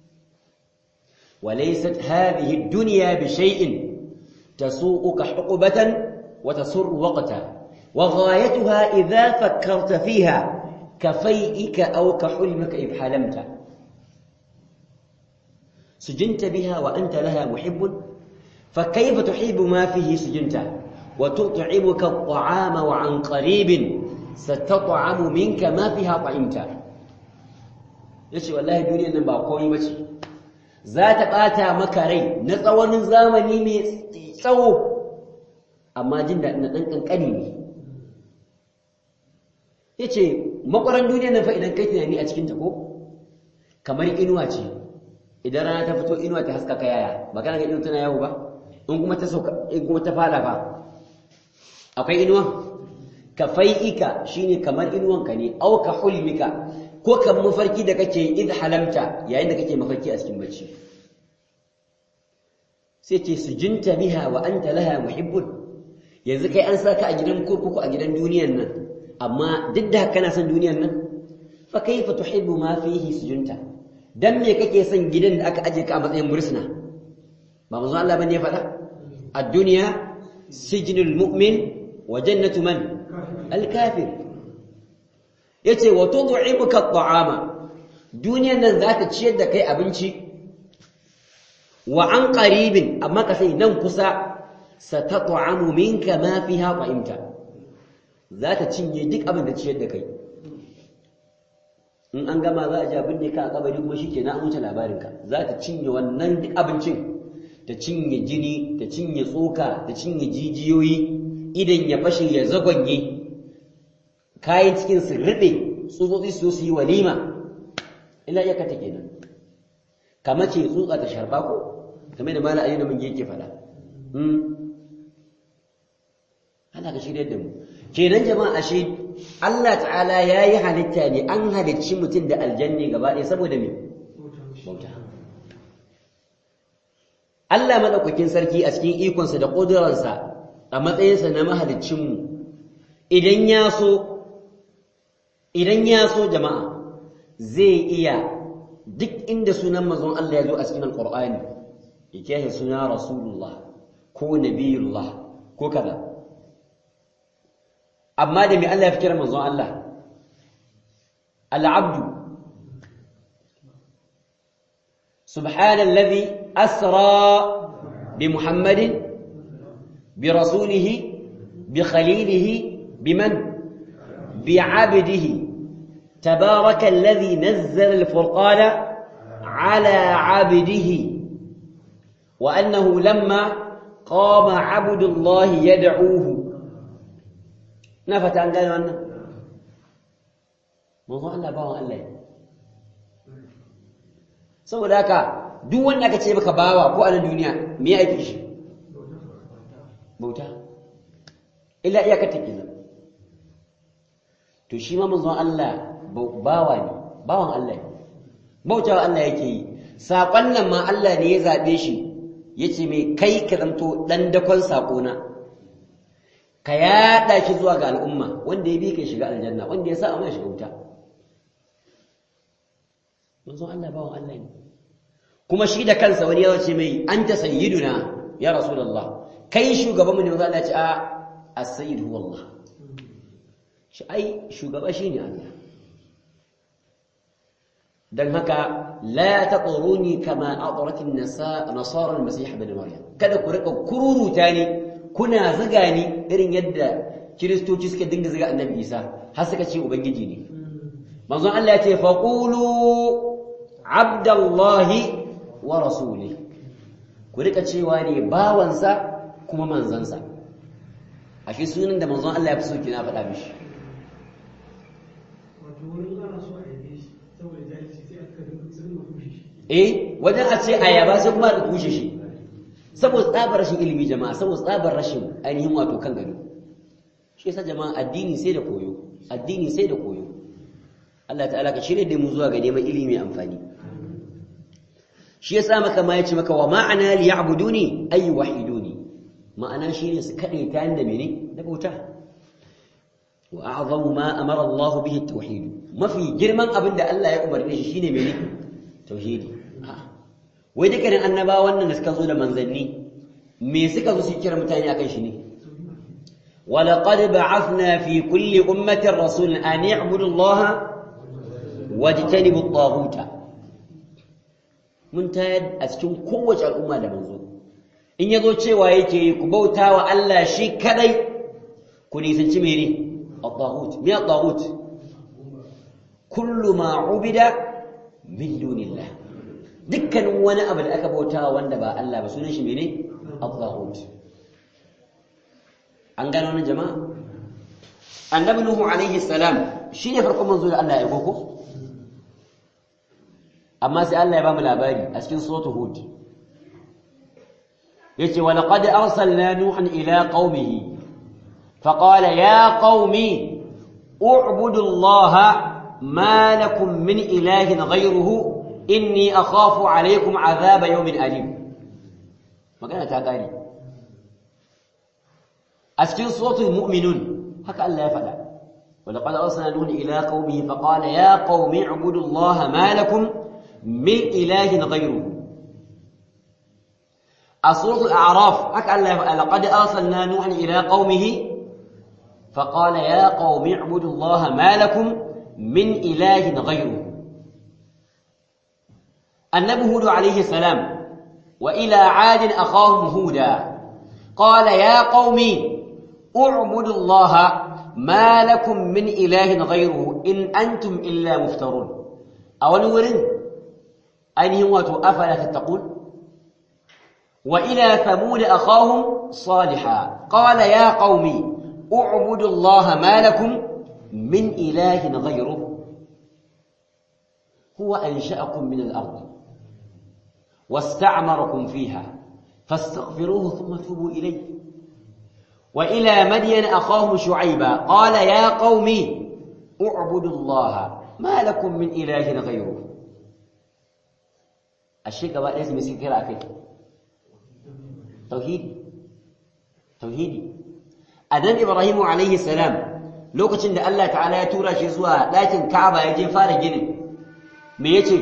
وليست هذه الدنيا بشيء تسوقك حقبة وتسر وقتا وغايتها إذا فكرت فيها كفيئك أو كحلمك إذ حلمت سجنت بها وأنت لها محب فكيف تحب ما فيه سجنت وتطعمك الطعام وعن قريب ستطعم منك ما فيها طعمت yace wallahi duniyar nan ba komai bace za ta bata maka rai na tsawon zamani mai tsawo amma jin daɗin na ɗan ƙanƙani ne ya ce makwaran duniya nan fa idan kai tunani a cikinta ko kamar inuwa ce idan rana ta fito inuwa ta haskaka yaya ba kana ga inuwa tana yawo ba in kuma ta sauka in kuma ta fada fa akwai inuwa ka fai'ika shine kamar inuwanka ne au ka hulmika ko kan mafarki da kake id halamta yayin da kake mafarki a cikin bacci sai ce sujinta biha wa anta laha muhibbun yanzu kai an saka a gidan kurkuku a gidan duniyan nan amma duk da kana son duniyan nan fa kaifa tuhibbu ma fihi sujunta dan me kake son gidan da aka aje ka a matsayin bursuna ba manzo Allah bane ya faɗa ad-dunya sijnul mu'min wa jannatu man al-kafir yace wa tud'imuka at-ta'ama duniyan nan za ta ciyar da kai abinci wa an qaribin amma ka sai nan kusa satat'amu minka ma fiha qa'imta za ta cinye duk abin da ciyar da kai in an gama za a ji abin da ka a kabari kuma shikenan an wuce labarin ka za ta cinye wannan duk abincin ta cinye jini ta cinye tsoka ta cinye jijiyoyi idan ya fashe ya zagonye kayan cikin su rube tsutsotsi su su yi walima ila iyaka ta kenan kamar ce tsutsa ta sharba ko kamar da mala ayyana mun yake faɗa Allah ka shirye da mu kenan jama'a ashe Allah ta'ala yayi halitta ne an halicci mutum da aljanni gaba ɗaya saboda me bauta Allah madaukakin sarki a cikin ikonsa da ƙudurarsa a matsayinsa na mahaliccinmu idan ya so idan ya so jama'a zai iya duk inda sunan manzon Allah ya zo a cikin alqur'ani yake suna rasulullah ko nabiyullah ko kaza amma da me Allah ya fi kira manzon Allah al-abdu subhanallazi asra bi muhammadin bi rasulihi bi khalilihi biman bi 'abdihi تبارك الذي نزل الفرقان على عبده وأنه لما قام عبد الله يدعوه نفت عن قالوا أنه موضوع الله باوا الله saboda haka duk wanda aka ce maka bawa ko a duniya me ya aiki shi bauta illa iyaka take nan to shi ma manzon Allah bawa ne bawan Allah ne bautawa Allah yake yi saƙon nan ma Allah ne ya zaɓe shi ya ce mai kai ka zamto ɗan dakon saƙona ka yaɗa shi zuwa ga al'umma wanda ya bi ka shiga aljanna wanda ya sa amma shiga wuta manzon Allah bawan Allah ne kuma shi da kansa wani ya ce mai an ta sayyiduna ya rasulullah kai shugabanmu ne manzon Allah ya ce a as-sayyid huwa Allah shi ai shugaba shine Allah dan haka la taquruni kama aqrat an-nasara al-masih ibn maryam kada ku rika kururuta ni kuna ziga ni irin yadda kiristoci suka dinga ziga annabi isa har suka ce ubangiji ne manzon Allah ya ce faqulu abdallahi wa rasuli ku rika cewa ne bawansa kuma manzansa ashe sunan da manzon Allah ya fi so kina faɗa mishi eh wajen a ce ayaba sai kuma da kushe shi saboda tsabar rashin ilimi jama'a saboda tsabar rashin ainihin wato kan gado shi yasa jama'a addini sai da koyo addini sai da koyo Allah ta'ala ka shirye da mu zuwa ga neman ilimi amfani shi yasa maka ma yace maka wa ma'ana li ya'buduni ay wahiduni ma'ana shine su kade ta da mene da bauta wa a'zamu ma amara Allah bihi at-tauhid mafi girman abin da Allah ya umarne shi shine mene tauhidi wai dukkanin annabawan nan da suka zo da manzanni me suka zo su kira mutane akan shi ne ولقد بعثنا في كل أمة رسول أن يعبدوا الله واجتنبوا الطاغوت mun tayar a cikin kowace al'umma da manzo in yazo cewa yake ku bauta wa Allah shi kadai ku nisanci mene at-taghut me at-taghut kullu ma ubida min dunillah dukkanin wani abu da aka bauta wanda ba Allah ba sunan shi mene at-taghut an gano wannan jama'a annabi nuhu alaihi salam shine farkon manzo da Allah ya aiko ko amma sai Allah ya ba mu labari a cikin suratul hud yace wa laqad arsalna nuhan ila qaumihi faqala ya qaumi u'budu allaha ma lakum min ilahin ghayruhu inni akhafu alaykum adhaba yawmin alim magana ta kare a cikin suratul mu'minun haka Allah ya faɗa ولقد أرسلنا نوحا إلى قومه فقال يا قوم اعبدوا الله ما لكم من إله غيره سورة الأعراف هكا لقد أرسلنا نوحا إلى قومه فقال يا قوم اعبدوا الله ما لكم من إله غيره النبي هود عليه السلام وإلى عاد أخاهم هودا قال يا قوم اعبدوا الله ما لكم من إله غيره إن أنتم إلا مفترون أول ورن ainihin wato afala tattaqun wa ila thamud akhahum salihah qala ya qaumi u'budu allaha ma lakum min ilahin ghayruhu huwa ansha'akum min al-ard wasta'marakum fiha fastaghfiruhu thumma tubu ilayhi وإلى مدين أخاهم شعيبا قال يا قوم اعبدوا الله ما لكم من إله غيره ashe gaba ɗaya mai suke kira kai tauhidi tauhidi annabi ibrahim alaihi salam lokacin da Allah ta'ala ya tura shi zuwa ɗakin Ka'aba ya je fara ginin me yace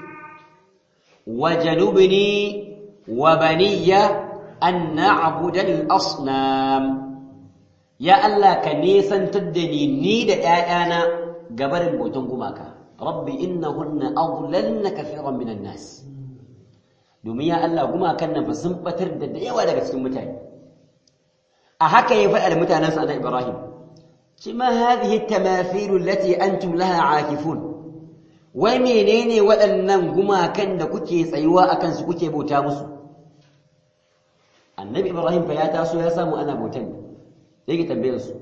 wajanubni wa baniya an na'budu al-asnam ya Allah ka nesantar da ni ni da ƴaƴana gabarin bautan gumaka rabbi innahunna adlalna kathiran minan nas domin ya Allah gumakan nan fa sun batar da da yawa daga cikin mutane a haka ya faɗa da mutanensa na Ibrahim ce ma hadhihi tamathilu allati antum laha aakifun wai menene waɗannan gumakan da kuke tsayuwa akan su kuke bauta musu annabi Ibrahim fa ya taso ya samu ana bautan yake tambayar su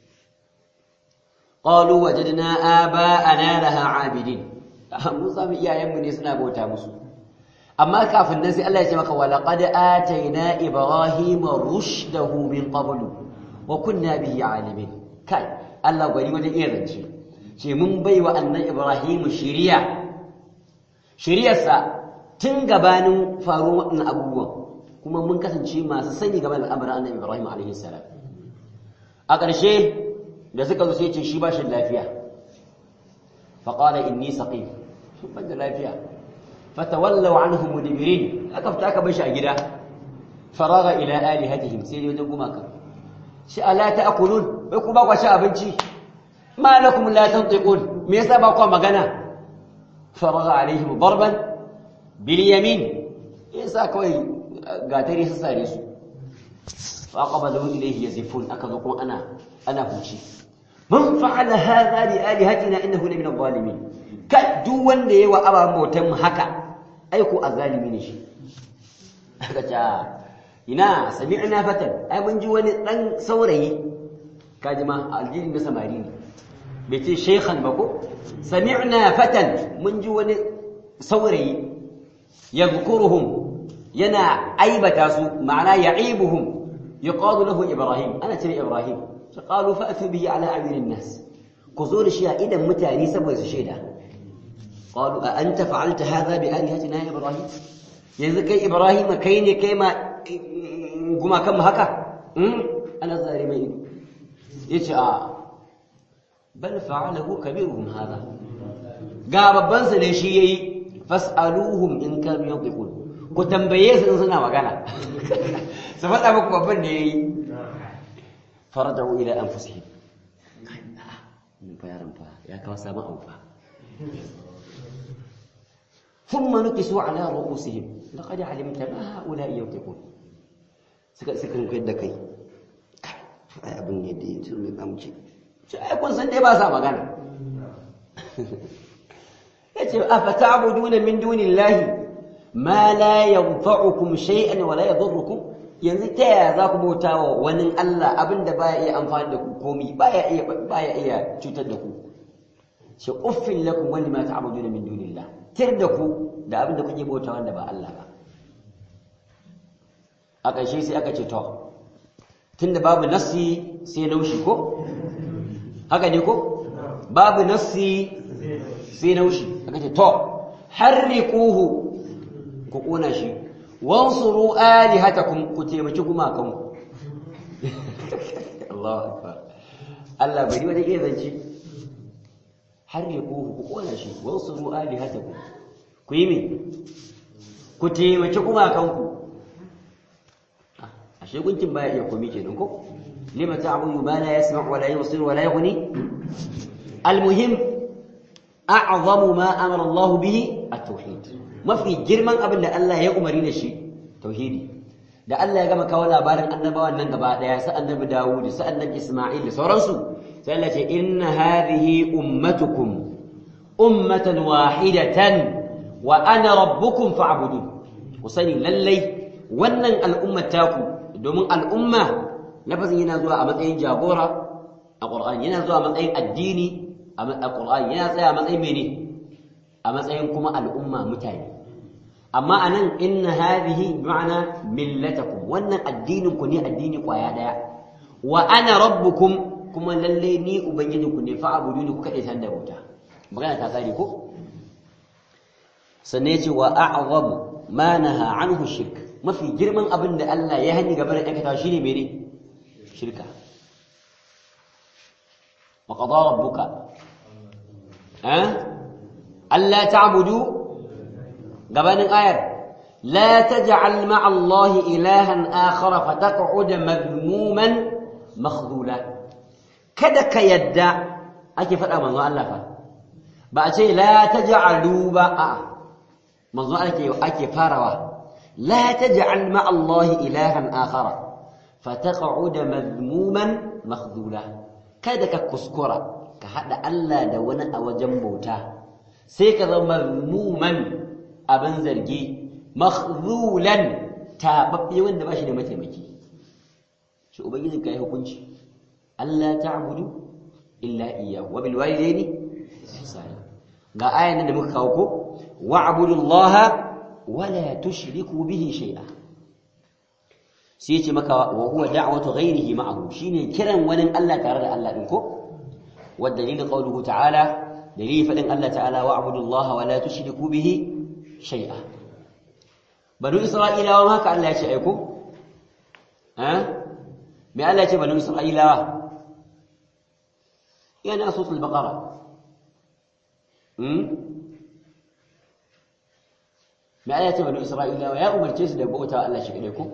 qalu wajadna aba'ana laha abidin mun samu iyayenmu ne suna bauta musu amma kafin nan sai Allah ya ce maka walaqad atayna ibrahima rushdahu min qablu wa kunna bihi alimin kai Allah gwari wajen iya zance ce mun baiwa annabi ibrahim shiriya shiriyarsa tun gabanin faruwar waɗannan abubuwan kuma mun kasance masu sani game da al'amarin annabi ibrahim alaihi salam a ƙarshe da suka zo sai ce shi ba shi lafiya faqala inni saqim ban da lafiya فتولوا عنه مدبرين أكفت أكبش أجدا فراغ إلى آلهتهم سيدي وجنكم أكا شاء لا تأكلون ويكم بقى شاء بنشي ما لكم لا تنطقون ميسا بقى مغانا فراغ عليهم ضربا باليمين يسا كوي قاتري سساريسو فأقبلوا إليه يزفون أكذكم أنا أنا هوشي من فعل هذا لآلهتنا إنه لمن الظالمين ka duk wanda yayi wa ababen bautan mu haka ai ko azalimi ne shi aka ce ina sami'na fatan ai mun ji wani dan saurayi kaji ma aljini na samari ne bai ce shaykhan ba ko sami'na fatan mun ji wani saurayi yadhkuruhum yana aibata su ma'ana ya'ibuhum yuqalu lahu ibrahim ana ce ibrahim qalu fa'tu bihi ala a'yunin nas ku zo da shi a idan mutane saboda su shaida قالوا أأنت فعلت هذا بآلهتنا يا إبراهيم يذكي إبراهيم كيني كيما كما كم هكا أنا ظالمين يتعى بل فعله كبيرهم هذا قال بنس ليشي فاسألوهم إن كانوا ينطقون كتنبيه سنسنا وقالا سفت أبوك ببني فرجعوا إلى أنفسهم يا رمفا يا كواسا ما أوفا ثم نكسوا على رؤوسهم لقد علمت ما هؤلاء ينطقون suka suka kai da kai ai abin ne da yanzu mai kamci sai kun san dai ba sa magana yace afa ta'buduna min dunillahi ma la yanfa'ukum shay'an wa la yadhurrukum yanzu ta yaya za ku bauta wa wani Allah abinda baya iya amfani da ku komi baya iya baya iya cutar da ku shi uffin lakum wa lima ta'buduna min dunillah tir da ku da abin da kuke bauta wanda ba Allah ba a ƙarshe sai aka ce to tunda babu nassi sai naushi ko haka ne ko babu nassi sai naushi aka ce to harriquhu ku kona shi wansuru alihatakum ku taimaki gumakanku Allahu akbar Allah bari wani iya zance harriquhu ku kona shi wansuru alihatakum ku yi me ku taimaki gumakanku ashe gunkin baya iya komi kenan ko lima ta'budu ma la yasma' wa la yubsir wa la yughni almuhim a'zamu ma amara Allah bihi at-tauhid mafi girman abin da Allah ya umari da shi tauhidi da Allah ya gama kawo labarin annabawan nan gaba daya sa annabi Dawud sa annabi Isma'il da sauransu sai Allah ce inna hadhihi ummatukum ummatan wahidatan wa ana rabbukum fa'budun ku sani lallai wannan al'ummar taku domin al'umma lafazin yana zuwa a matsayin jagora a Qur'ani yana zuwa a matsayin addini a Qur'ani yana tsaya a matsayin mene a matsayin kuma al'umma mutane amma anan inna hadhihi ma'ana millatakum wannan addinin ku ne addini kwaya daya wa ana rabbukum kuma lalle ni ubangijinku ne fa abuduni ku kade san da wuta magana ta tsari ko sannan yace wa a'zamu ma naha anhu shirk mafi girman abin da Allah ya hani gaba da aikata shine mene shirka wa qada rabbuka eh alla ta'budu gabanin ayar la taj'al ma'a allahi ilahan akhar fataq'ud madmuman makhdula kada ka yadda ake faɗa manzo Allah fa ba a ce la taj'alu ba a manzo ake ake farawa la taj'al ma'a allahi ilahan akhar fataq'ud madmuman makhdula kada ka kuskura ka hada Allah da wani a wajen bauta sai ka zama mazmuman abin zargi makhzulan tababbe wanda ba shi da mataimaki shi ubangiji kai hukunci Allah ta'budu illa iyyahu wa bil walidayni ihsana ga ayan da muka kawo ko wa'budu Allah wa la tushriku bihi shay'a sai ce maka wa huwa da'watu ghayrihi ma'ahu shine kiran wani Allah tare da Allah din ko wa dalil qawluhu ta'ala dalil fadin Allah ta'ala wa'budu Allah wa la tushriku bihi shay'a banu isra'ilawa ma haka Allah ya ce aiko ha me Allah ya ce banu isra'ilawa yana suratul baqara hmm me Allah ya ce banu isra'ilawa ya umarce su da bauta Allah shi kadai ko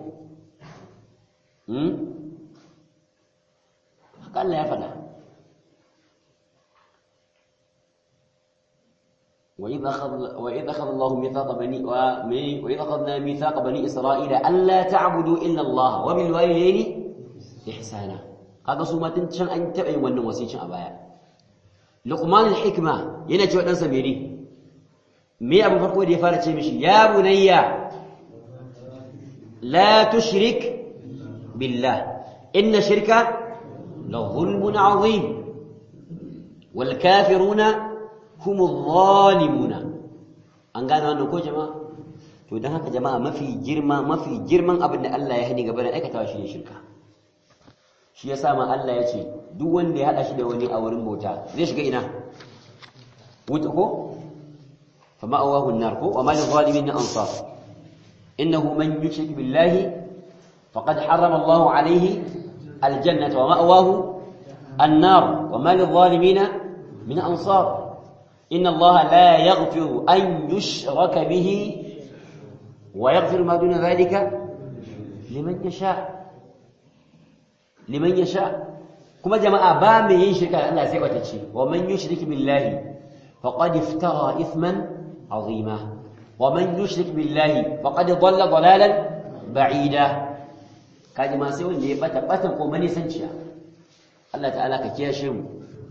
haka Allah ya faɗa وإذ أخذ وإذ أخذ الله ميثاق بني وإذ أخذنا ميثاق بني إسرائيل ألا تعبدوا إلا الله وبالوالدين إحسانا هذا سوما تنشان أن تبعي wannan wasicin a baya Luqman al-Hikma yana cewa dan samiri me abu farko da ya fara ce mishi ya bunayya la tushrik بالله إن شرك لظلم عظيم والكافرون هم الظالمون an gane wannan ko jama'a to dan haka jama'a mafi girma mafi girman abin da Allah ya hani gaba da aikatawa shi ne shirka shi yasa ma Allah ya ce duk wanda ya hada shi da wani a wurin bauta zai shiga ina wuta ko fa ma'awahu an-nar ko wa ma lil-zalimin ansar innahu man yushrik billahi فقد حرم الله عليه الجنة ومأواه النار وما للظالمين من أنصار إن الله لا يغفر أن يشرك به ويغفر ما دون ذلك لمن يشاء لمن يشاء كما جماعة بام يشرك الله سيوتشي ومن يشرك بالله فقد افترى إثما عظيما ومن يشرك بالله فقد ضل ضلالا بعيدا kaji ma sai wanda ya bata batan ko manisanciya Allah ta'ala ka kiyashe mu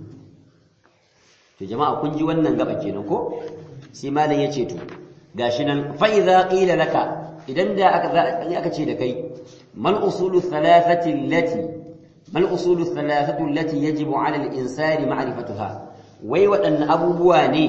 to jama'a kun ji wannan gaba kenan ko sai malam yace to gashi nan fa idza qila laka idan da aka aka ce da kai mal usulu thalathati allati mal usulu thalathatu allati yajibu 'ala al-insani ma'rifatuha wai waɗanne abubuwa ne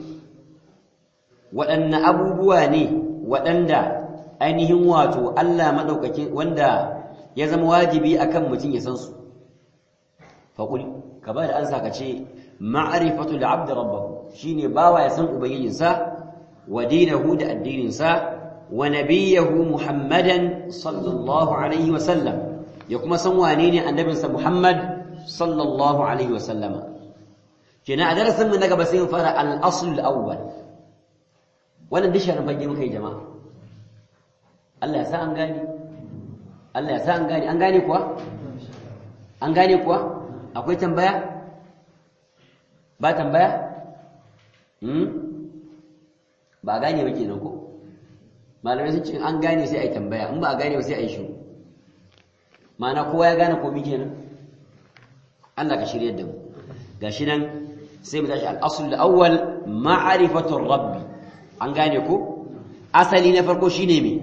waɗanne abubuwa ne waɗanda ainihin wato Allah madaukakin wanda ya zama wajibi akan mutum ya san su faqul ka ba da ansa ka ce ma'rifatu al-'abd rabbahu shine bawa ya san ubangijinsa wa dinahu da addininsa wa nabiyahu muhammadan sallallahu alaihi wa sallam ya kuma san wane ne annabinsa muhammad sallallahu alaihi wa sallama kina a darasin mu na gaba sai mu fara al-asl al-awwal wannan disharin fage muka yi jama'a Allah ya sa an gane Allah ya sa an gane an gane kuwa an gane kuwa akwai tambaya ba tambaya hmm ba gane ba kenan ko malamai sun ce an gane sai ai tambaya in ba a gane ba sai ai shiru ma'ana kowa ya gane komai kenan Allah ka shiryar da mu gashi nan sai mu tashi al-asl al-awwal ma'rifatu rabbi an gane ko asali na farko shine me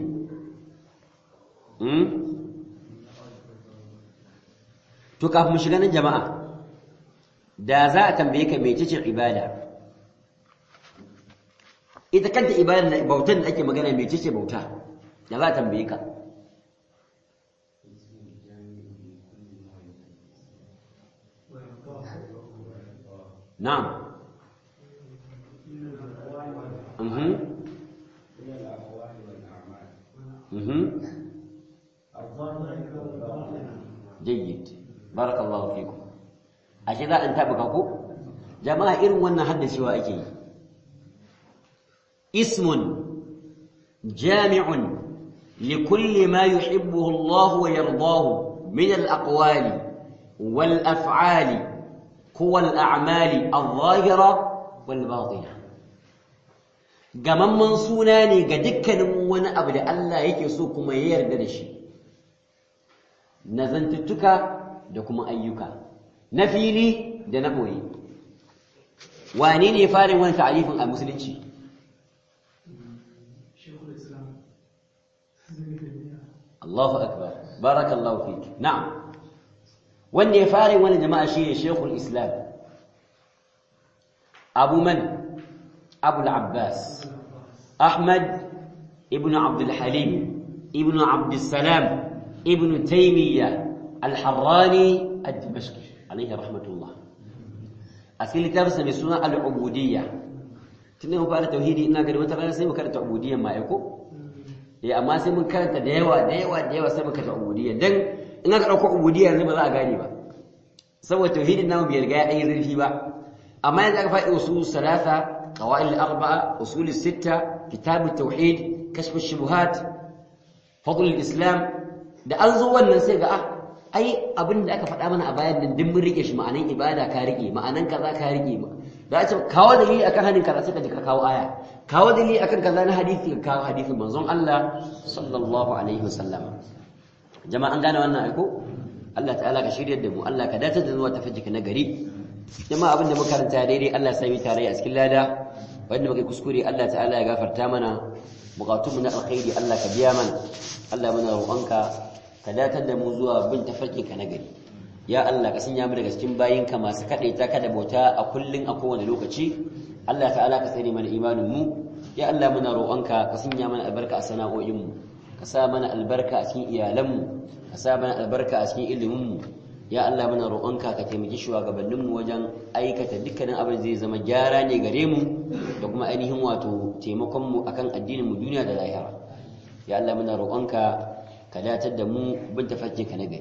to kafin mu shiga nan jama'a da za a tambaye ka mecece ibada ita kanta ibada da bautar da ake magana mecece bauta da za a tambaye ka na'am mhm mhm جيد barakallahu fikum ashe za an tabuka ko jama'a irin wannan haddacewa ake yi ismun jami'un likulli ma yuhibbuhu Allah wa yardahu min al-aqwali wal af'ali huwa al-a'mali adh-dhahira wal batina gamamman suna ne ga dukkanin wani abu da Allah yake so kuma ya yarda da shi na zantuttuka da kuma ayyuka na fili da na ɓoye wane ne farin wani ta'arifin a musulunci Allahu akbar barakallahu fik na'am wanda ya farin wani jama'a shi ne shekul islam abu man abu al-abbas ahmad ibn abdul halim ibn abdul salam ibn taymiyyah الحراني الدمشقي عليه رحمة الله أسئلة كتابة سنة العبودية تنه فعل توحيدي إنا قد متى سيما كانت عبودية ما يكو يا أما سيما كانت ديوة ديوة ديوة سيما كانت عبودية دن إنا قد أكو عبودية زي ما ذا أغاني با سوى التوحيد إنه بيرجع أي ذي با أما إذا فاء أصول الثلاثة قوائل الأربعة أصول الستة كتاب التوحيد كشف الشبهات فضل الإسلام da an zo wannan sai ga ah ai abin da aka faɗa mana a bayan nan din mun rike shi ma'anan ibada ka rike ma'anan kaza ka rike ma da ce kawo dalili akan hadin kaza sai ka ji ka kawo aya kawo dalili akan kaza na hadisi ka kawo hadisin manzon Allah sallallahu alaihi wasallam jama'a an gane wannan aiko Allah ta'ala ka shiryar da mu Allah ka dace da zuwa tafajjika na gari jama'a abin da muka karanta daidai Allah sai mu tare a cikin lada wanda muka kuskure Allah ta'ala ya gafarta mana bukatunmu na alkhairi Allah ka biya mana Allah muna roƙonka ka datar da mu zuwa bin tafarki ka nagari ya Allah ka sanya mu daga cikin bayinka masu kadaita ka da bauta a kullun a kowane lokaci Allah ta'ala ka sani mana imanin mu ya Allah muna roƙonka ka sanya mana albarka a sana'o'in mu ka sa mana albarka a cikin iyalan mu ka sa mana albarka a cikin ilimin mu ya Allah muna roƙonka ka taimaki shugabannin mu wajen aikata dukkanin abin zai zama gyara ne gare mu da kuma ainihin wato taimakon mu akan addinin mu duniya da lahira ya Allah muna roƙonka كلا تدموا بنت فجك نجري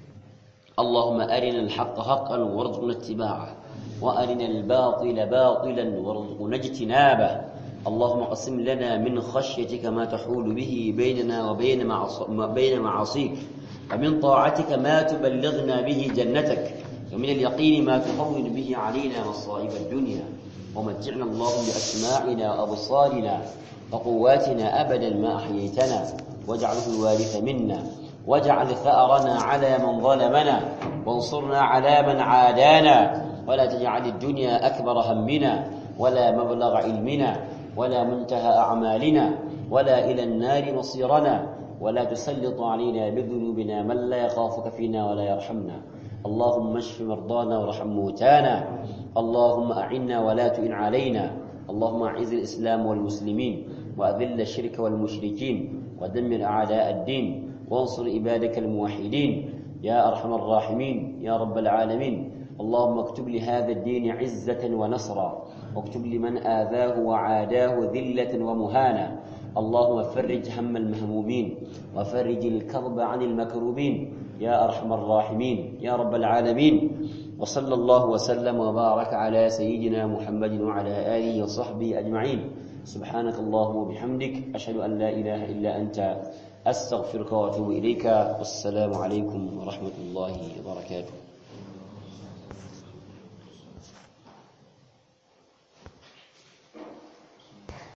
اللهم أرنا الحق حقا وارزقنا اتباعه وأرنا الباطل باطلا وارزقنا اجتنابه اللهم قسم لنا من خشيتك ما تحول به بيننا وبين معص... بين معاصيك ومن طاعتك ما تبلغنا به جنتك ومن اليقين ما تهون به علينا مصائب الدنيا ومتعنا اللهم بأسماعنا وأبصارنا وقواتنا أبدا ما أحييتنا واجعله الوارث منا واجعل ثأرنا على من ظلمنا وانصرنا على من عادانا ولا تجعل الدنيا أكبر همنا ولا مبلغ علمنا ولا منتهى أعمالنا ولا إلى النار مصيرنا ولا تسلط علينا بذنوبنا من لا يخافك فينا ولا يرحمنا اللهم اشف مرضانا وارحم موتانا اللهم أعنا ولا تئن علينا اللهم أعز الإسلام والمسلمين وأذل الشرك والمشركين ودمر أعداء الدين وانصر عبادك الموحدين يا أرحم الراحمين يا رب العالمين اللهم اكتب لهذا الدين عزة ونصرا واكتب لمن آذاه وعاداه ذلة ومهانا اللهم فرج هم المهمومين وفرج الكرب عن المكروبين يا أرحم الراحمين يا رب العالمين وصلى الله وسلم وبارك على سيدنا محمد وعلى آله وصحبه أجمعين سبحانك اللهم وبحمدك أشهد أن لا إله إلا أنت أستغفرك وأتوب إليك والسلام عليكم ورحمة الله وبركاته